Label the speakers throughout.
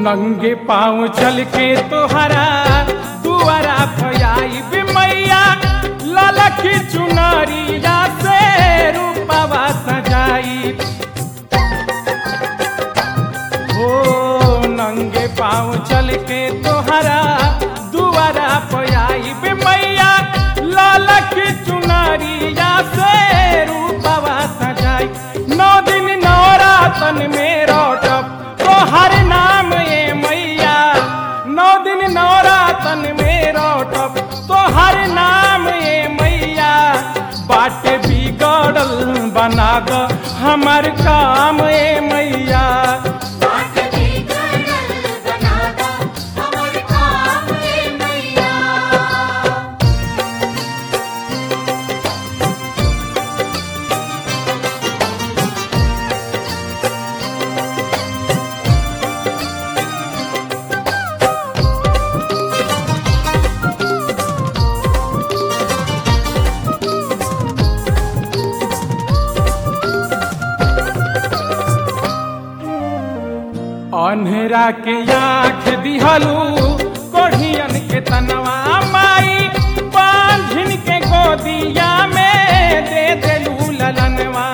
Speaker 1: नंगे पाँव चल के तोहरा दुआरा भयाई बे मैया ललकी चुनरिया से रूपवा सजाई हो नंगे पाँव चल के तोहरा दुआरा पयाई बे मैया ललकी चुनरिया से रूपवा सजाई नौ दिन नवरातन में रौटब तोहर नाम ए मैया नौ दिन नवरातन में रौटब तोहर नाम ए मैया बाटे बिगड़ल बना द हमर काम ए मैया
Speaker 2: बाट बिगड़ल बना दा हमर काम ए मैया
Speaker 1: अन्हरा के आँख दिहलू कोढ़ियन के तनवा माई बांझिन के गोदिया में दे देलू ललनवा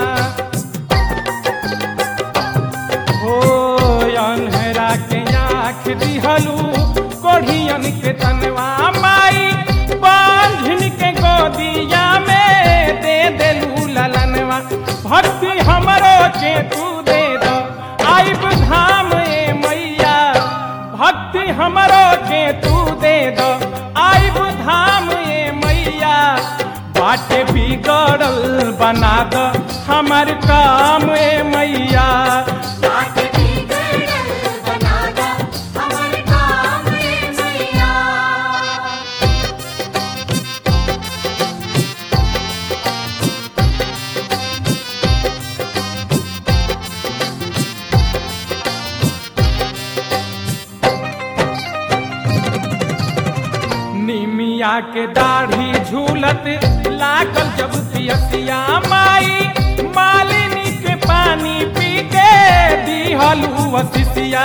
Speaker 1: हो अन्हरा के आँख दिहलू कोढ़ियन के तनवा माई बांझिन के गोदिया में दे देलू ललनवा भक्ति हमरो के तू दे दो आइब धाम ए मैया भक्ति हमरो के तू दे दो आइब धाम ए मैया बाटे बिगड़ल बना दो हमर काम ए मैया
Speaker 2: बाट बिगड़ल बना दा हमर काम ए मैया
Speaker 1: निमिया के दाढ़ी झूलत लागल जब पियसिया माई मालिनी के पानी पी के दिहलू वसिसिया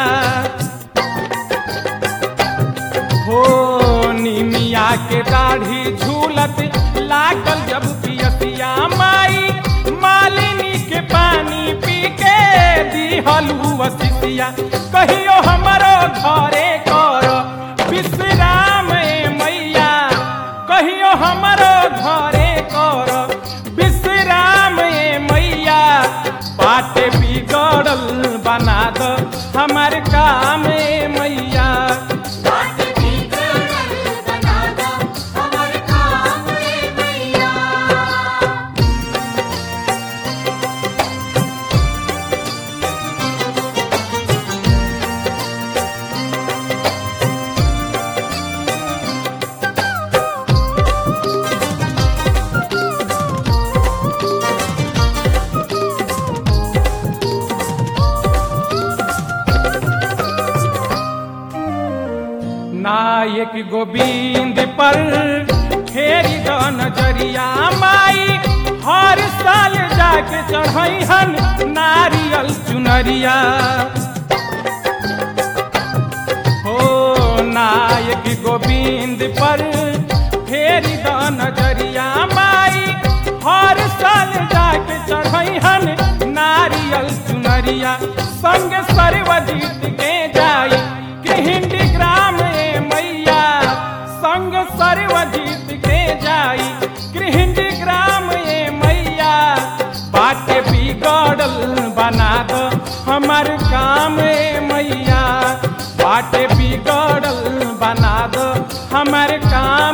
Speaker 1: हो निमिया के दाढ़ी झूलत लागल जब पियसिया माई मालिनी के पानी पी के दिहलू वसिसिया कहियो हमरो घरे कर विश्राम ए मैया कहियो हमरो घरे कर विश्राम ए मैया बाटे बिगड़ल बना द हमर काम ए मैया
Speaker 2: बाट बिगड़ल बना दा हमर काम ए मैया
Speaker 1: नायक गोविंद पर फेरी द नजरिया माई हर साल जाके चढ़ई हन नारियल चुनरिया हो नायक गोविंद पर फेरी द नजरिया माई हर साल जाके चढ़ई हन नारियल चुनरिया संग सर्वजीत के जाई कृहिंडी ग्राम ए मैया संग सर्वजीत के जाई कृहिंडी ग्राम ए मैया बाटे बिगड़ल बना दो हमर काम ए मैया बाटे बिगड़ल बना दो हमर काम